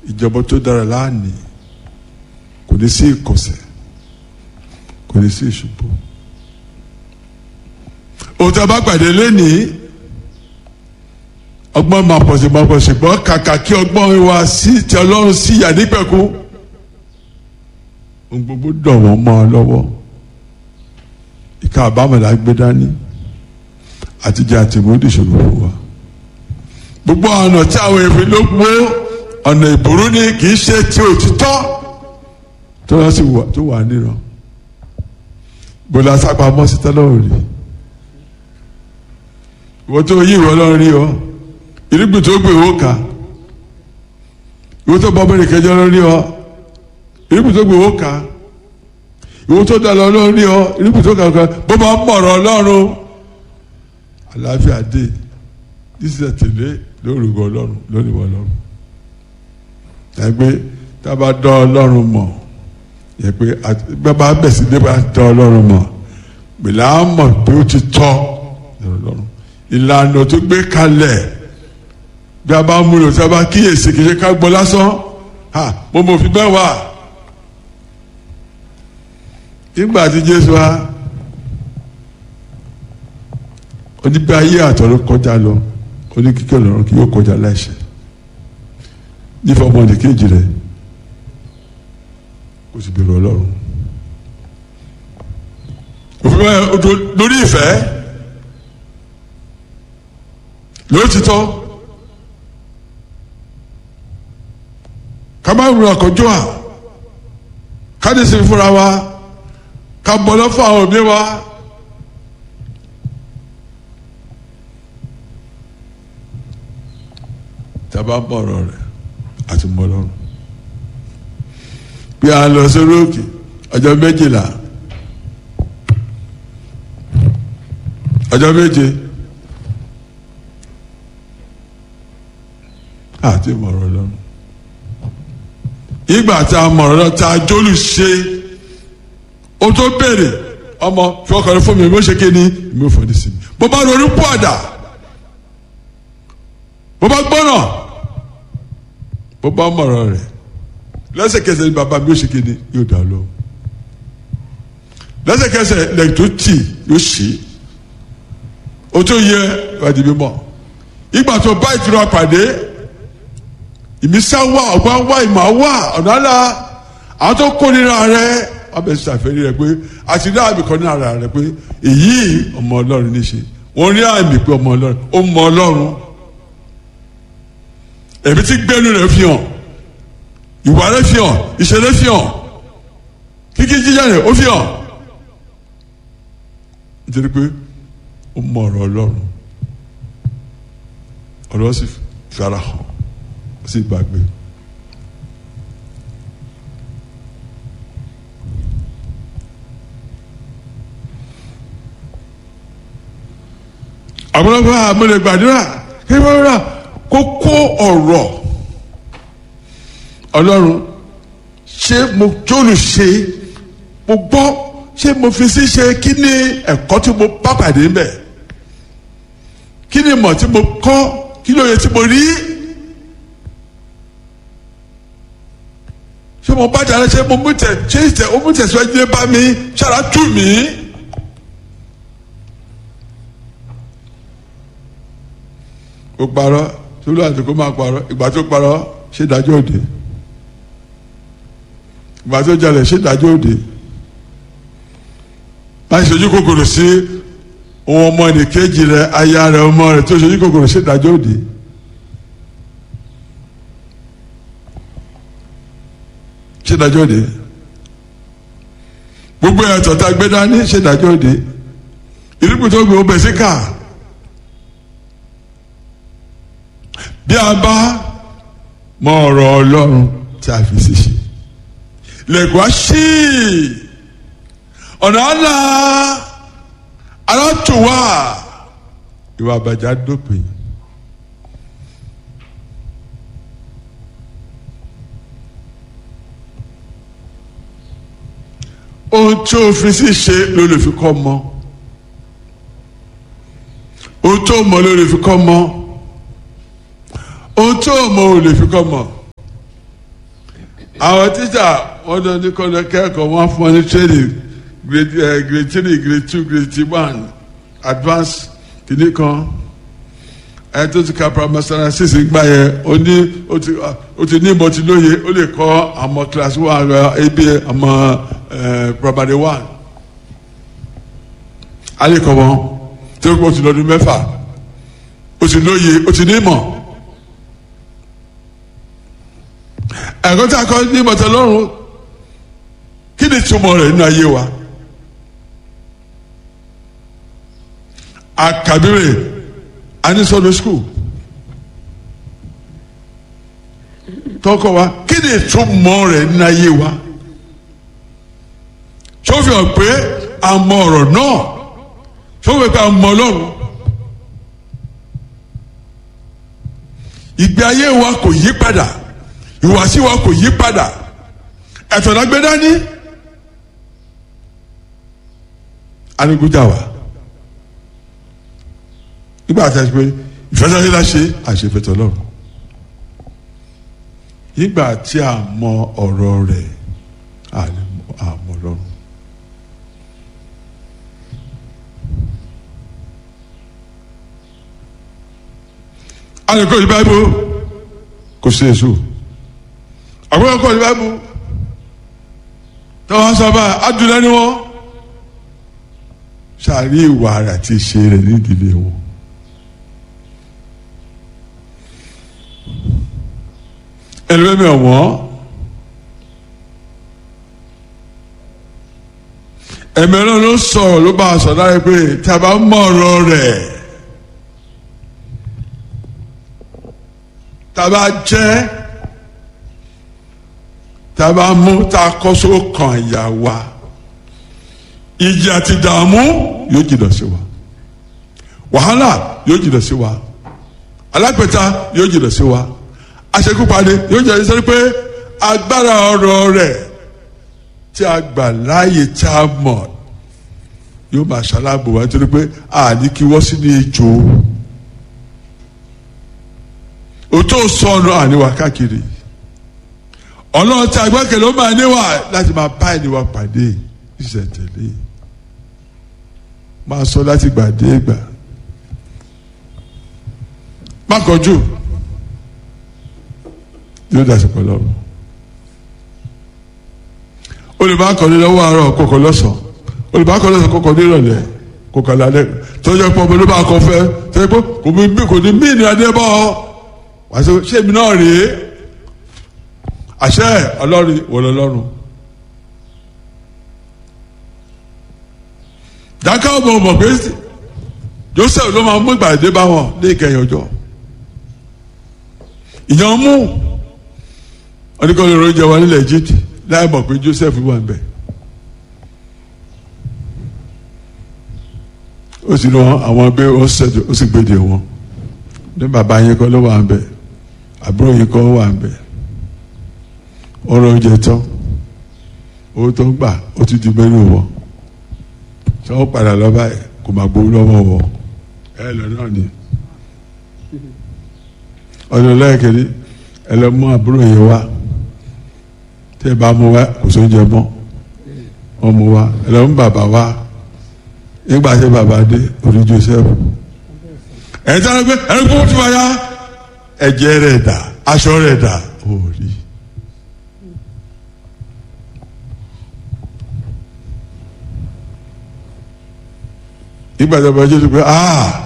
ìjọba tó dára láàánì kò ní sí ìkọ̀sẹ̀ kò ní sí ìṣubú òun tí a bá pàdé lénìí ọgbọ́n máa pọ̀ sí máa pọ̀ sí gbọ́n kàkà kí ọgbọ́n wa sí ti ọlọ́run sí ìyá nípẹ̀kú ohun gbogbo dọ̀ wọ́n mọ́ ọ lọ́wọ́ ìka àbámọ̀lá gbé dání àtijọ́ àti ìmúdì ìṣòro fún wa gbogbo ọ̀nà tí àwọn èèyàn ló gbó ọ̀nà ìbúrú ni kì í ṣe ti òtítọ́ tó lọ sí tó wà níran bọ́lá sápamọ́ sí tọ́lọ́run rí ìwọ tó yí ìwọ lọ́run rí ọ irúgbìn tó gbé owó kà ìwọ tó bọ́ mẹ́rin kẹjọ lọ́run rí ọ irúgbìn tó gbé owó kà ìwọ tó dà lọ lọ́run rí ọ irúgbìn tó kà ọ bó bá mọ̀rọ̀ ọlọ́run àlàáfíà dé dísè tèlé lórúkọ ọlọ́run lónìí wọ ọlọ́run ẹgbẹ́ tá a bá dán ọlọ́run mọ̀ yẹ pé bàbá bẹ̀sí dé bá dán ọlọ́run mọ̀ gbèlà á mọ̀ pé ó ti tọ́ ọlọ́run ìlànà tó gbé kalẹ̀ bí a bá mú lò tí a bá kíyèsí kì í ṣe ká gbọ́ lásán ha mo mọ̀ fi bẹ́ẹ̀ wà nígbà tí Jésù wa onígbà ayé àtọ̀rọ̀ kọjá lọ oníkíkẹ́ lọ́rùn kí yóò kọjá láìṣẹ̀ nífọ̀ ọmọdé kejì rẹ̀ kò sì bẹ̀rù ọlọ́run òfin báyọ̀ lórí ìfẹ́ lóòtítọ́ ká má rìn àkọ́jọ́ à ká ní sinmi fúnra wa ká bọ́ lọ́fọ̀ àwọn òbí wa. tàbá bọ̀rọ̀ rẹ̀ àti mọ́lọ́run bí a lọ sórí òkè ọjọ́ méjìlá ọjọ́ méje àti mọ̀rọ̀ lọ́run ìgbà tá a mọ̀rọ̀ lọ́run tá a jólù ṣe o tó béèrè ọmọ fọkànlẹ́ fún mi mo ṣe kéde mi ò fọdí sí mi bó bá ronú pọ̀ àdá bó bá gbọ́nà bó bá mọ̀rọ̀ rẹ̀ lẹ́sẹ̀kẹsẹ̀ ni bàbá mi ó ṣe kéde yóò dá lọ lẹ́sẹ̀kẹsẹ̀ lẹ́yìn tó tì yóò ṣe o tó yẹ ìwádìí mímọ́ ìgbà tó bá ìtura pàdé ìmísà wà ọgbà wà ìmọ̀ wà ọ̀nà àlà àwọn tó kórìíra rẹ wọ́n bẹ̀ ṣàfẹ́rí rẹ pé àti ní àmì kan ní ara rẹ pé èyí ọmọ ọlọ́run ní ṣe wọ́n rí àmì pé ọmọ ọlọ́run ó mọ ọlọ́run ẹ̀mí tí gbẹ́nu rẹ̀ fi hàn ìwà rẹ̀ fi hàn ìṣẹ̀lẹ̀ fi hàn kíkí jíjà rẹ̀ ó fi hàn nítorí pé ó mọ ọ̀rọ̀ ọlọ́run ọ̀rọ̀ sì fara hàn ó sì gbàgbé. àwọn ọmọ àmúlẹ̀ gbàdúrà kí wọ́n rà kókó ọ̀rọ̀ ọlọ́run ṣé mo jóòlù ṣe mo gbọ́ ṣé mo fi sí ṣe kí ni ẹ̀kọ́ tí mo bá pàdé mbẹ̀ kí ni ìmọ̀ tí mo kọ́ kí lóye tí mo rí ṣé mo bá dára ṣé mo mú tẹ ṣé ìtẹ ó mú tẹ̀síwájú dé bá mi ṣára tù mí. ó parọ́ tó lọ àti kó máa parọ́ ìgbà tó parọ́ ṣé dájọ́ òde ìgbà tó jalè ṣé dájọ́ òde láì ṣojú kòkòrò sí ohun ọmọ ẹnìkejì rẹ aya rẹ ọmọ rẹ tó ṣojú kòkòrò ṣé dájọ́ òde. ṣé dájọ́ òde gbogbo ẹ̀tọ́ tá a gbé dání ṣé dájọ́ òde ìrìkù tó gbé ọbẹ̀ sí káà. bí a bá mọ ọ̀rọ̀ ọlọ́run tí a fi ṣe ṣe lẹ́kọ̀ọ́ sí ọ̀nà àlà alátùwà ìwà àbàjá dópin. ohun tí o fi sí ṣe ló lè fi kọ́ mọ́ ohun tó mọ̀ ló lè fi kọ́ mọ́ ohun tó mọ̀ ò lè fi kọ́ mọ̀ àwọn tíṣà wọn lọ ní kọ́lọ́ kẹ́kọ̀ọ́ wọn fún ọ ní training grade uh, grade three grade two grade one advance kìíní kan ẹ tó ti ka primary standard six gbà yẹn ó ní ó ti ó ti ní ìmọ̀ tí lóye ó lè kọ́ àmọ́ class one rẹ ebi àmọ́ primary one a lè kọ́ wọn tí ó kọ́ ti lọ́dún mẹ́fà ó ti lóye ó ti ní ìmọ̀ ẹ̀kọ́ tí a kọ́ ní ìmọ̀ tẹ́lọ́rùn kí ni túmọ̀ rẹ̀ nínú ayé wa àkàbírè anisọ́nù skul tọkọ wa kí ni ìtumọ̀ rẹ̀ nínú ayé wa tó fi hàn pé a mọ ọ̀rọ̀ náà tó fi hàn pé a mọ ọlọ́run ìgbé ayé wa kò yí padà ìwàsí wa kò yí padà ẹ̀tọ́ la gbé dání anigunjà wa nígbà tí a ṣe pé ìfẹsẹ̀sẹ̀ la ṣe àṣefẹ̀tọ̀ lọ́rùn nígbà tí a mọ ọ̀rọ̀ rẹ̀ àmọ́ lọ́rùn. alẹ́kọ̀ọ́ ní báyìí kò sí èso àgbẹ̀kọ̀ kọ́ ní báyìí tọ́wọ́n sábà adúlẹ̀ ni wọ́n sàrí ìwà rẹ̀ àti ìṣe rẹ̀ nídìílé wọn. ẹlẹ́mẹ̀mí ọ̀wọ́n ẹ̀mẹ́rán ló sọ̀rọ̀ ló bá a sọ̀ láyé pé tí a bá mọ̀ ọ̀rọ̀ rẹ̀ tá a bá jẹ́ tá a bá mú tá a kọ́ só kan ìyá wa ìjì àti dààmú yóò jìnnà sí wa wàhálà yóò jìnnà sí wa alágbèta yóò jìnnà sí wa aṣekúpani yóò jẹ́ sẹ́ni pé agbára ọ̀rọ̀ rẹ̀ tí a gbà láàyè tí a mọ̀ yóò máa ṣaláàbò wá nítorí pé àní kí wọ́n sí ní ejò òtó sọnù àníwá káàkiri ọlọ́run tí a gbẹ́kẹ̀lé ó máa níwà láti máa bá ẹniwà pàdé ìṣẹ̀tẹ̀lé máa sọ láti gbà dé gbà má kọjú yóò dà sí pẹ̀lú ọ̀run olùbákọ̀ọ́lẹ́ lọ́wọ́ àárọ̀ kọ̀kọ̀ lọ́sàn olùbákọ̀ọ́lẹ́ lọ́sàn kọ̀kọ̀ nírọ̀lẹ́ kọ̀kọ̀ lálẹ́ tọ́jú ẹ̀pọ̀ ọmọ ló bá kọ fẹ́ tẹ́lẹ̀ pé kò ní kò ní mí ní adé bọ́ wàá sọ ṣé èmi náà rèé àṣẹ ọlọ́run wọlé ọlọ́run dáká ọmọ ọmọ pé Joseph ló máa mú ìgbàdé bá wọn ní ìkẹyìn ọjọ́ ìyàn mú oníkọ́ni oúnjẹ wa nílẹ̀ Egypt láì mọ̀ pé Joseph wà ń bẹ̀. ó sì lọ àwọn ẹgbẹ́ ó ṣẹ̀dọ̀ ó sì gbèdè wọn ní bàbá yẹn kọ́ ló wà ń bẹ̀ àbúrò yẹn kọ́ wà ń bẹ̀ ọ̀rọ̀ oúnjẹ tán owó tó ń gbà ó ti di mẹ́rin wọ̀ ṣé wọ́n padà lọ báyìí kò máa gbowó lọ́wọ́ wọ̀ ẹ lọ náà ni ọdún lẹ́ẹ̀kẹ́rẹ́ ẹ lọ mú àbúrò yẹn wá tẹ́ ẹ bá mú wá kò sóúnjẹ mọ́ wọ́n mú wá ẹ lọ mú bàbá wá nígbà tí bàbá dé orí Joseph ẹ tí wọ́n gbé ẹni kó tí wọ́n yá ẹ̀jẹ̀ rẹ̀ dà aṣọ rẹ̀ dà ó rí. nígbà tí wọ́n bá jẹ́ pé ah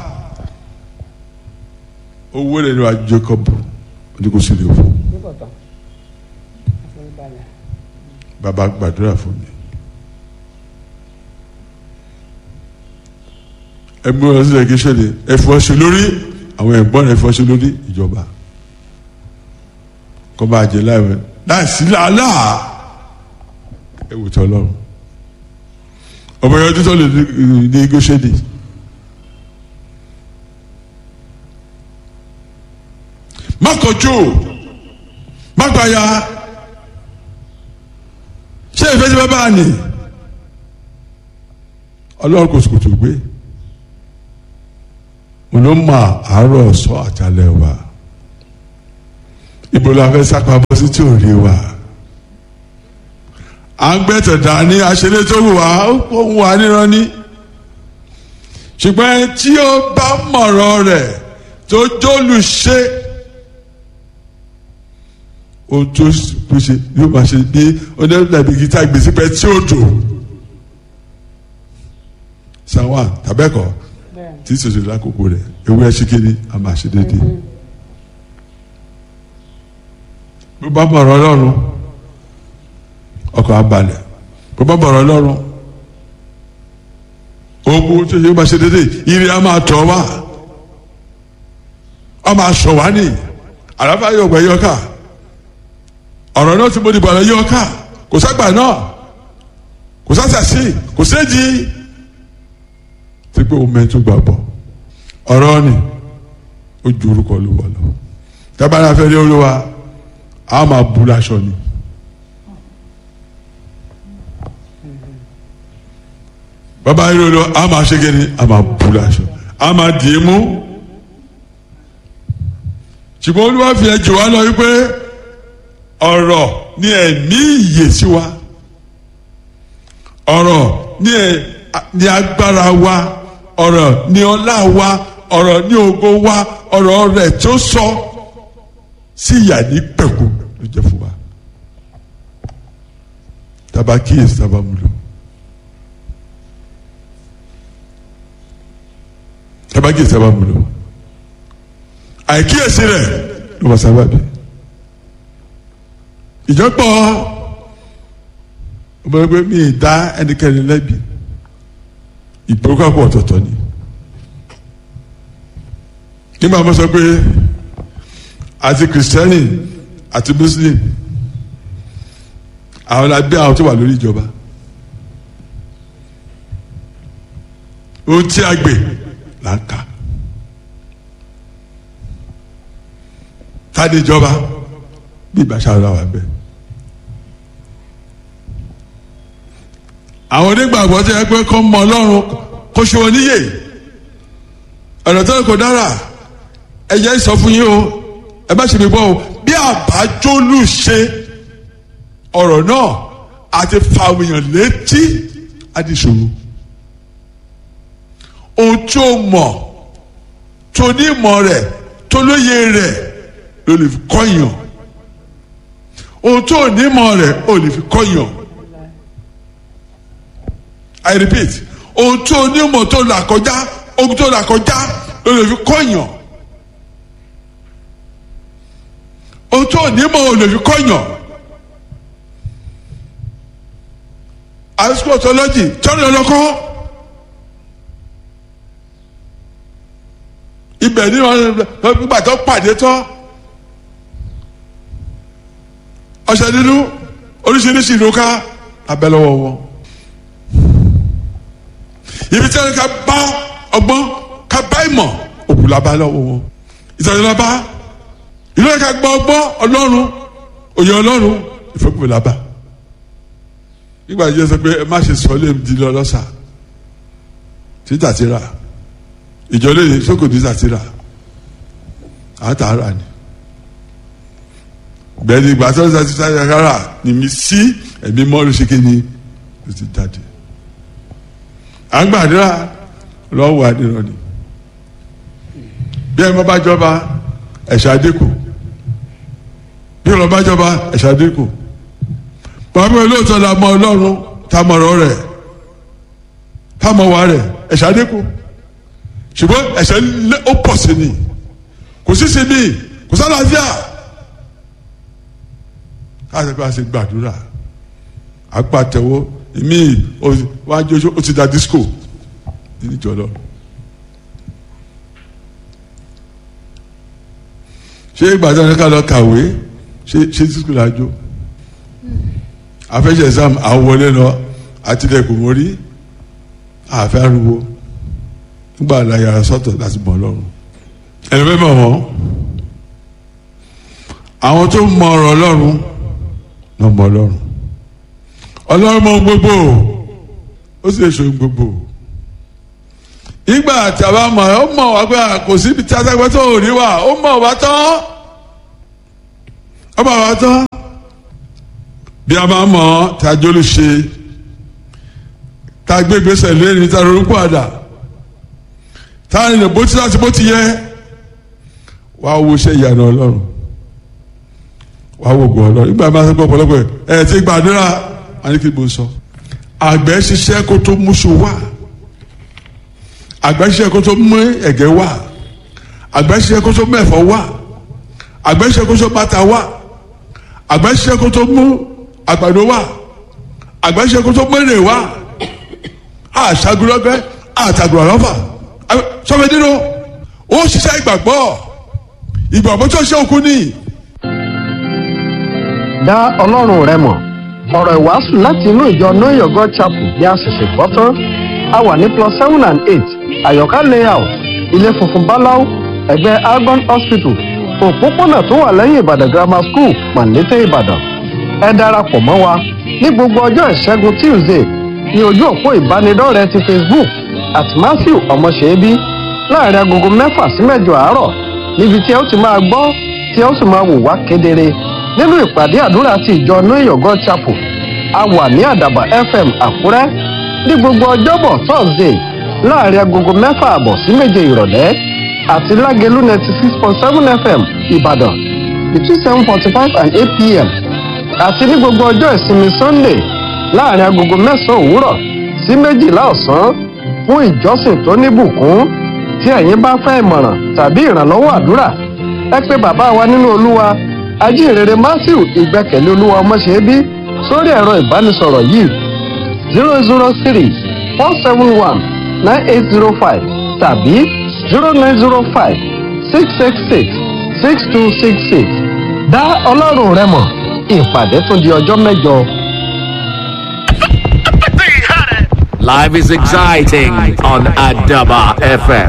owó lè ní wa Jacob ní kò sí lè fún bàbá gbàdúrà fún mi ẹgbẹ́ wọn sílẹ̀ kí sẹ́lẹ̀ ẹ̀fọ́ ṣe lórí àwọn ẹ̀gbọ́n ẹ̀fọ́ ṣe lórí ìjọba kọ́ bá jẹ láìwẹ̀ láìsí làálà ẹ̀wù tí ọlọ́run ọmọ yẹn tó lè ní igbó ṣẹ́ni. má kọjú má gbàyà ṣé ìfẹ́ tí bá bá ní ọlọ́run kò sùkùtù gbé mo ló mọ àárọ̀ sọ àtàlẹ̀ wa ibo la fẹ́ sápamọ́ sí tí ò rí wa à ń gbẹ́tẹ̀ dání aṣeré tó wù wá ó ń wà níran ní. ṣùgbọ́n tí ó bá mọ̀rọ̀ rẹ̀ tó jólùṣe ohun tó ṣe yóò máa ṣe bí onídàbí gíta gbèsè pẹ́ tí ó dò sanwa tàbẹ́kọ̀ tí sòsò lákòókò rẹ̀ ewúrẹ́ ṣíkiri a máa ṣe déédéé. bó bá mọ̀rọ̀ ọlọ́run ọkọ̀ abalẹ̀ bó bá mọ̀rọ̀ ọlọ́run ogun tó ṣe máa ṣe déédéé ire a máa tọ̀ wá a máa sọ̀ wá ní àràfà yóò gbẹ yọká ọ̀rọ̀ náà tí mo dìbò àlọ́ yọká kò ságbà náà kò sásàsì kò séjì tí pé o mẹ́tò gbà bọ̀ ọ̀rọ̀ ni ó ju orúkọ olúwa lọ tábàlà fẹ́ rí olúwa a máa bu láṣọ ni. bàbá yìí lọ a máa ṣe kéde a máa bu láṣọ a máa dì í mú ṣùgbọ́n olúwa fi ẹ̀ jù wá lọ wípé ọ̀rọ̀ ni ẹ̀mí ìyè sí wa ọ̀rọ̀ ni ẹ̀ ní agbára wa ọ̀rọ̀ ní ọlá wa ọ̀rọ̀ ní ògo wa ọ̀rọ̀ rẹ̀ tó sọ sí ìyà ní pẹ̀kú ló jẹ́ fún wa taba kíyèsí taba múlò taba kíyèsí taba múlò àìkíyèsí rẹ̀ ló wà sábàbí ìjọpọ̀ ọmọ ẹgbẹ́ mi ì dá ẹnikẹ́ni lẹ́bi ìgbókàpọ̀ ọ̀tọ̀ọ̀tọ̀ ni nígbà mo sọ pé àti kìrìsìtẹ́nì àti muslim àwọn lábẹ́ àwọn tó wà lórí ìjọba ohun tí a gbè là ń kà tani ìjọba bí ìbáṣà ọ̀la wà bẹ́ẹ̀. àwọn onígbàgbọ́ tí ẹ pé kọ́ mọ ọlọ́run kó ṣe wọn níyè ọ̀nà tó kò dára ẹ jẹ́ sọ fún yín o ẹ bá ṣe mi gbọ́ o bí àbájólù ṣe ọ̀rọ̀ náà àti fàwìyàn létí àdìsòro ohun tí o mọ̀ tó ní ìmọ̀ rẹ̀ tó lóye rẹ̀ ló lè fi kọ́yàn ohun tó ní ìmọ̀ rẹ̀ ó lè fi kọ́yàn. I repeat ohun tó onímọ̀ tó là kọjá ohun tó là kọjá ló lè fi kọ́yàn ohun tó onímọ̀ ò lè fi kọ́yàn àìsíkò ọ̀tọ́lọ́jì tọ́lọ́ lọ́kọ́ ibẹ̀ ní wọn nígbà tó pàdé tán ọ̀sẹ̀ nínú oríṣiríṣi ìlú ká abẹ́lẹ́wọ̀ wọn ibi tí wọn ká bá ọgbọ́n ká bá ìmọ̀ òkú la bá lọ́wọ́ wọn ìtàgé la bá ìlú yẹn ká gbọ́ ọgbọ́n ọlọ́run òye ọlọ́run ìfẹ́kùnfẹ́ la bá nígbà yìí sọ pé ẹ má ṣe sọ lé di lọ lọ́sà títà ti rà ìjọ lè sókò títà ti rà àtàrà ni bẹ́ẹ̀ni ìgbà tó ń sọ títà ti rà ni mi sí ẹ̀mí mọ́ ló ṣe kéde ló ti jáde àgbàdúrà lọ́wọ́ àdìrọ̀ ni bí ẹ bá jọba ẹ̀ṣẹ̀ àdínkù bí ẹ bá jọba ẹ̀ṣẹ̀ àdínkù bàbá mi lóòótọ́ la mọ ọlọ́run tá a mọ ọ̀rọ̀ rẹ̀ tá a mọ wà rẹ̀ ẹ̀ṣẹ̀ àdínkù ṣùgbọ́n ẹ̀ṣẹ̀ ó pọ̀ sí ni kò sí sí mi kò sálàáfíà káàsì pé a ṣe gbàdúrà àpàtẹ̀wọ́ mi wájú ó ti da disco níjọ lọ. ṣé ìgbà tí wọn ká lọ kàwé ṣé ṣé disco la jó afẹ́ṣẹ̀ exam àwọlé lọ àtìlẹ́kùn mórí àfẹ́ ariwo nígbà láyàrá sọ́tọ̀ láti mọ̀ ọlọ́run ẹni bẹ́ẹ̀ mọ̀ wọ́n àwọn tó mọ ọ̀rọ̀ ọlọ́run lọ́ mọ ọlọ́run ọlọ́run mọ gbogbo ó sì èso gbogbo ìgbà tí a bá mọ̀ ó mọ̀ wá pé kò síbi tí adágbé tó rí wà ó mọ̀ wá tán ó mọ̀ wá tán bí a máa mọ̀ tá a jóló ṣe tá a gbé gbèsè lẹ́ni tá a ronú padà tá a rìnrìn bó ti láti bó ti yẹ wàá wo iṣẹ́ ìyànà ọlọ́run wàá wo ògùn ọlọ́run nígbà máa ń sọ ọ̀pọ̀lọpọ̀ ẹ̀ ti gbàdúrà àní kí n bò sọ àgbẹ̀ ṣiṣẹ́ kó tó múṣu wá àgbẹ̀ ṣiṣẹ́ kó tó mú ẹ̀gẹ́ wá àgbẹ̀ ṣiṣẹ́ kó tó mú ẹ̀fọ́ wá àgbẹ̀ ṣiṣẹ́ kó tó bàtà wá àgbẹ̀ ṣiṣẹ́ kó tó mú àgbàdo wá àgbẹ̀ ṣiṣẹ́ kó tó mú èrè wá àṣàgùrọ̀gbẹ́ àtàgùrọ̀lọ́fà sọfẹ̀dínú ó ṣiṣẹ́ ìgbàgbọ́ ìgbàgbọ́ tó ṣe òkú nìyí dá ọlọ́run rẹ mọ̀ ọ̀rọ̀ ìwàásù láti inú ìjọ know your god chapel bí a ṣẹ̀ṣẹ̀ gbọ́ tán a wà ní plus seven and eight àyọ̀ká layout ilé funfun báláú ẹ̀gbẹ́ algon hospital òpópónà tó wà lẹ́yìn ìbàdàn grammar school pàǹlété ìbàdàn ẹ darapọ̀ mọ́ wa ní gbogbo ọjọ́ ìṣẹ́gun tuesday ní ojú òpó ìbánidọ́rẹ̀ẹ́ ti facebook at matthew ọmọṣẹ́bí láàrin agogo mẹ́fà sí mẹ́jọ àárọ̀ níbi tí ẹ ó ti máa gbọ́ tí ẹ ó sì máa wò wá kedere nínú ìpàdé àdúrà ti ìjọ know your god chapel a wà ní àdàbà fm àkúrẹ́ ní gbogbo ọjọ́bọ̀ thursday láàrin agogo mẹ́fà àbọ̀ sí méje ìrọ̀lẹ́ àti lágẹ̀lú ninety six point seven fm ìbàdàn between seven forty five and eight pm àti ní gbogbo ọjọ́ ìsinmi sunday láàrin agogo mẹ́sàn-án òwúrọ̀ sí méjìlá ọ̀sán fún ìjọsìn tó níbùkún tí ẹ̀yin bá fẹ́ ìmọ̀ràn tàbí ìrànlọ́wọ́ àdúrà ẹ pé bàbá wa nínú olúwa ajínrere matthew ìgbẹ́kẹ̀lé olúwa ọmọṣẹ́bí sórí ẹ̀rọ ìbánisọ̀rọ̀ yìí zero zero three four seven one nine eight zero five tàbí zero nine zero five six six six six two six six dá ọlọ́run rẹ mọ̀ ìpàdé tún di ọjọ́ mẹ́jọ. Life is exciting on Adaba FM.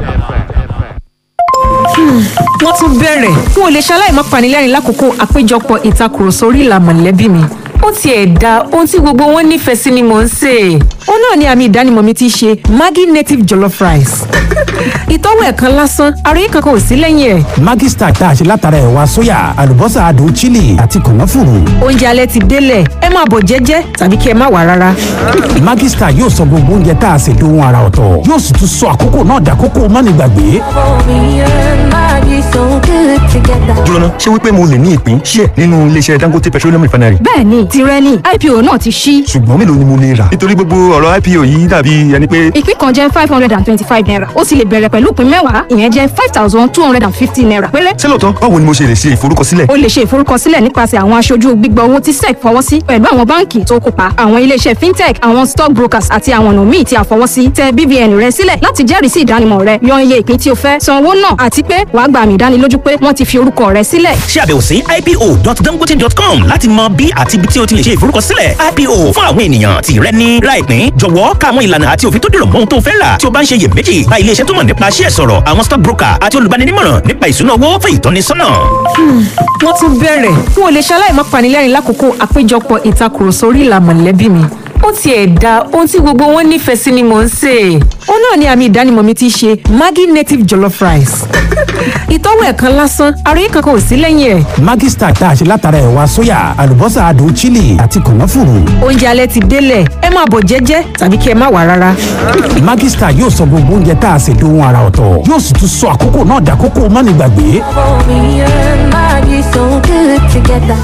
wọ́n tún bẹ̀rẹ̀ n ò lè ṣaláì má panilẹ́rìn lákòókò àpéjọpọ̀ ìtakùrọ̀sọ orí ìlà mọ̀lẹ́bí mi ó tiẹ̀ da ohun tí gbogbo wọn nífẹ̀ẹ́ sí ni mò ń sè é ó náà ni àmì ìdánimọ̀ mi ti ṣe maggi native jollof rice ìtọ́wò ẹ̀kan lásán àròyé kankan ò sí lẹ́yìn ẹ̀ Maggi Star tá a ṣe látara ẹ̀wà sóyà àlùbọ́sà adùn chili àti kànáfùrù. oúnjẹ alẹ́ ti délẹ̀ ẹ máa bọ̀ jẹ́jẹ́ tàbí kí ẹ má wà rárá Maggi Star yóò sọ gbogbo oúnjẹ tá a ṣe dohun ara ọ̀tọ̀ yóò sì tún sọ àkókò náà dàkókò mánigbàgbé. Me and Maggie so good together. jóná ṣé wípé mo lè ní ìpín ṣíẹ̀ nínú iléeṣẹ́ dangote petroleum refinery bẹ́ẹ̀ni tirẹ̀ ni ipo náà ti ṣí ṣùgbọ́n mélòó ni mo lè rà nítorí gbogbo ọ̀rọ̀ ipo yìí dàbí ẹni pé ìpín kan jẹ́ five hundred and twenty-five naira ó sì lè bẹ̀rẹ̀ pẹ̀lú ìpín mẹ́wàá ìyẹn jẹ́ five thousand two hundred and fifty naira péré. ṣé lóòótọ́ báwo ni mo ṣe lè ṣe ìforúkọsílẹ̀ o lè ṣe ìforúkọsílẹ̀ nípasẹ̀ àwọn aṣojú gbígbà owó tí sec fọwọ́ sí pẹ̀lú àwọn báǹkì tó kópa àwọn iléeṣẹ́ fintech àwọn stock brokers àti àwọn ọ̀nà míì tí a fọwọ́ sí tẹ BVN rẹ sílẹ̀ láti jẹ́rìí sí ìdánimọ̀ rẹ yan iye ìpín tí o fẹ́ san owó náà àti pé wàá gba àmì ìdánilójú pé wọ́n ti fi orúkọ rẹ sílẹ̀ ṣe àbẹ̀wò sí ipo.dangote.com láti mọ bí àti ibi tí o ti lè ṣe ìforúkọsílẹ̀ ipo fún àwọn ènìyàn tí rẹ ní láìpín jọ̀wọ́ ká àwọn ìlànà àti òfin tó dìrọ̀ mọ́ ohun tó fẹ́ rà tí o bá ń ṣe iyèméjì bá ilé iṣẹ́ tó mọ̀ nípa ṣíẹ̀ sọ̀rọ̀ àwọn stock broker àti olùbáninímọ̀ràn nípa ìṣúná owó fún ìtọ́nisọ́nà. wọ́n tún bẹ̀rẹ̀ n ò lè ṣaláì má panilẹ́rìn lákòókò àpéjọpọ̀ ìtakùrọ̀sọ orí ìlà mọ̀lẹ́bí mi ó tiẹ̀ da ohun tí gbogbo wọn nífẹ̀ẹ́ sí ni mò ń sè é ó náà ni àmì ìdánimọ̀ mi ti ṣe maggi native jollof rice ìtọ́wò ẹ̀kan lásán àròyé kankan ò sí lẹ́yìn ẹ̀ Maggi Star tá a ṣe látara ẹ̀wà sóyà àlùbọ́sà adùn chili àti kànáfùrù. oúnjẹ alẹ́ ti délẹ̀ ẹ máa bọ̀ jẹ́jẹ́ tàbí kí ẹ má wà rárá Maggi Star yóò sọ gbogbo oúnjẹ tá a ṣe dohun ara ọ̀tọ̀ yóò sì tún sọ àkókò náà dàkókò mánigbàgbé. Me and Maggie so good together.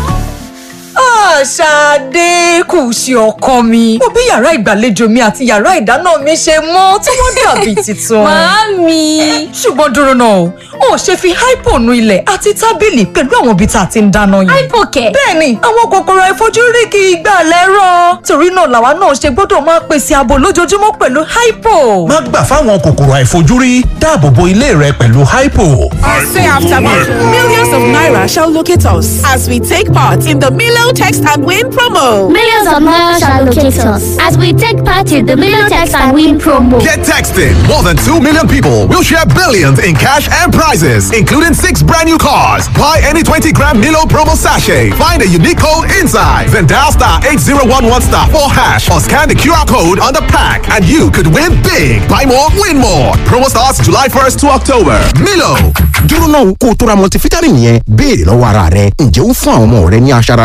Ṣadé kù sí ọkọ mi. Mo bí yàrá ìgbàlejò mi àti yàrá ìdáná mi ṣe mọ́ tí wọ́n dàbí tuntun. Màámi. Ṣùgbọ́n dúró náà o, o ò ṣe fi hypo nu ilẹ̀ àti tábìlì pẹ̀lú àwọn ibi tá a ti ń dáná yẹn. Hypo kẹ̀. Bẹ́ẹ̀ni, àwọn kòkòrò àìfojúrí kì í gbà lẹ́rọ̀. Torí náà làwa náà ṣe gbọ́dọ̀ máa pèsè ààbò lójoojúmọ́ pẹ̀lú hypo. má gbà fáwọn kòkòrò àìfojúrí dáàbò bo ilé rẹ pẹ̀lú hypo. Say after me. Millions of naira shall locate us as we take part in the Milo Text and Win promo. Millions of naira shall locate us as we take part in the Million Text and Win promo. Get texting. More than 2 million people will share billions in cash and prizes, including six brand new cars. Buy any 20 gram Milo promo sachet. Find a unique code inside. Then dial star 8011 star 4 hash or scan the QR code on the pack and you could win big. Buy more, win more. Promo starts July 1st to October. Milo. dúró náà kó o tó ra multivitamin yẹn béèrè lọ́wọ́ ara rẹ ǹjẹ́ ó ń fún àwọn ọmọ rẹ ní aṣara